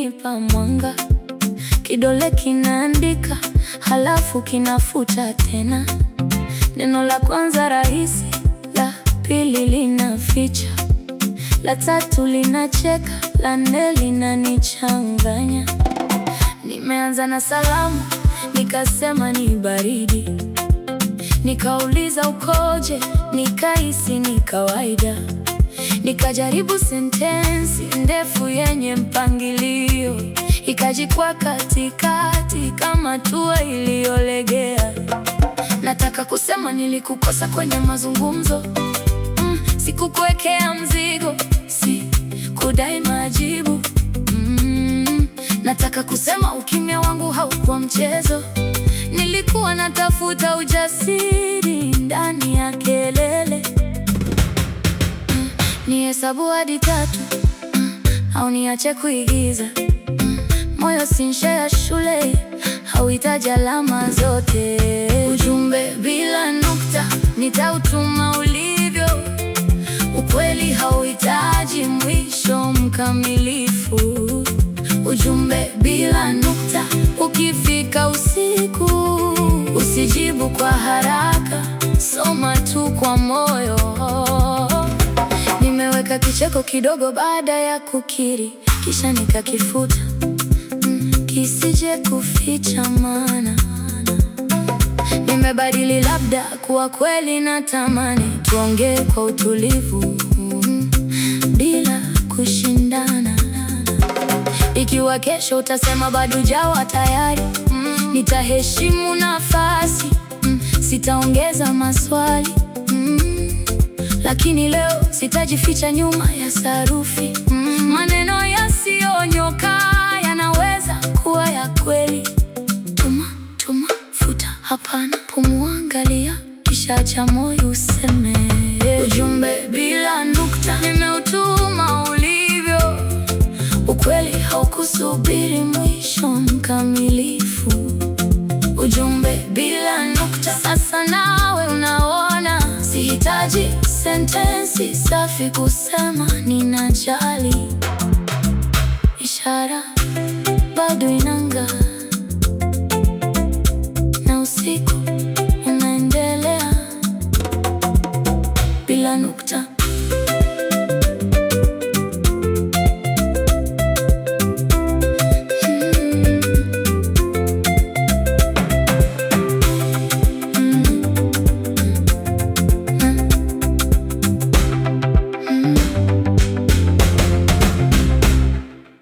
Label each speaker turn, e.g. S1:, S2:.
S1: kinanipa mwanga, kidole kinaandika, halafu kinafuta tena. Neno la kwanza rahisi, la pili linaficha, la tatu linacheka, la nne linanichanganya. Nimeanza na salamu, nikasema ni baridi, nikauliza ukoje, nikahisi ni kawaida, nikajaribu sentensi ndefu yenye mpangilio, ikajikwa katikati kama tua iliyolegea. Nataka kusema nilikukosa kwenye mazungumzo mm, sikukuwekea mzigo, si kudai majibu mm, nataka kusema ukimya wangu haukuwa mchezo, nilikuwa natafuta ujasiri ndani ya kelele mm, nihesabu hadi tatu mm, au niache kuigiza mm, moyo si nshe ya shule hauhitaji alama zote. Ujumbe bila nukta nitautuma ulivyo. Ukweli hauhitaji mwisho mkamilifu. Ujumbe bila nukta, ukifika usiku usijibu kwa haraka, soma tu kwa moyo. Nimeweka kicheko kidogo baada ya kukiri, kisha nikakifuta kisije kuficha maana. Nimebadili labda kuwa kweli, na tamani tuongee kwa utulivu mm, bila kushindana. Ikiwa kesho utasema bado jawa tayari mm, nitaheshimu nafasi mm, sitaongeza maswali mm, lakini leo sitajificha nyuma ya sarufi mm, maneno yasiyonyoka yanaweza kuwa ya kweli. Tuma tuma, futa, hapana, pumua, angalia, kisha acha moyo useme. Ujumbe bila nukta nimeutuma ulivyo. Ukweli haukusubiri mwisho mkamilifu. Ujumbe bila nukta, sasa nawe unaona, sihitaji sentensi safi kusema ninajali. Ishara